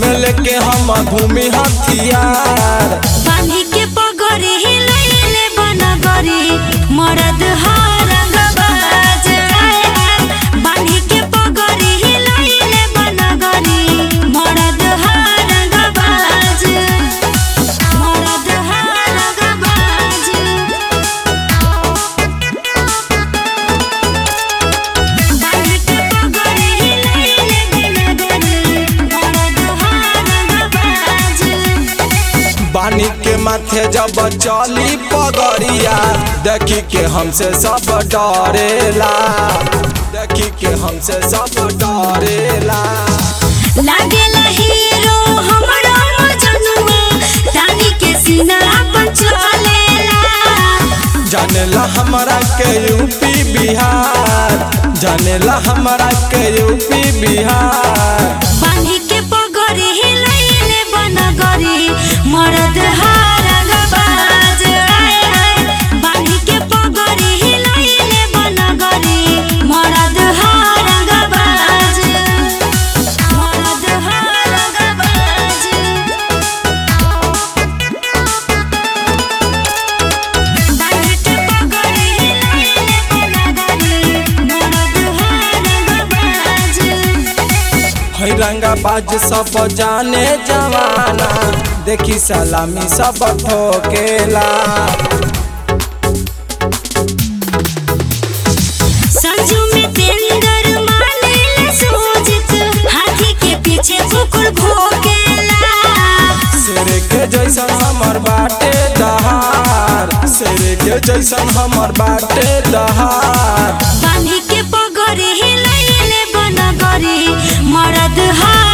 में लेके हम घूमी हथियार बांधी के पगड़ी हिलैले बनगरी मरद हरंगबाज बांधी के पगड़ी हिलैले बनगरी मरद हरंगबाज मरद हरंगबाज बांधी के पगड़ी हिलैले बनगरी मरद हरंगबाज बानी के माथे जब चली पगड़िया देखी के हमसे सब डरेला देखी के हमसे सब डरेला लागेला हीरो हमरो मजनुआ रानी के सीना अपन चलेला जानेला हमरा के यूपी बिहार जानेला हमरा के यूपी बिहार बांधी के पगड़ी हिलैले बनगरी मरद हारंगबाज आए आए बांधी के पगड़ी हिलैले बनगरी मरद हारंगबाज मरद हारंगबाज बांधी के पगड़ी हिलैले बनगरी मरद हारंगबाज है रंगाबाज सब जाने जवाना देखी सलामी सब ठोकेला संजू में तेंदर मानेले सोजित हाथी के पीछे कुकुर भोकेला शेर के जैसन हमर बाटे दहार शेर के जैसन हमर बाटे दहार बांधी के पगड़ी हिलैले बनगरी मरद हार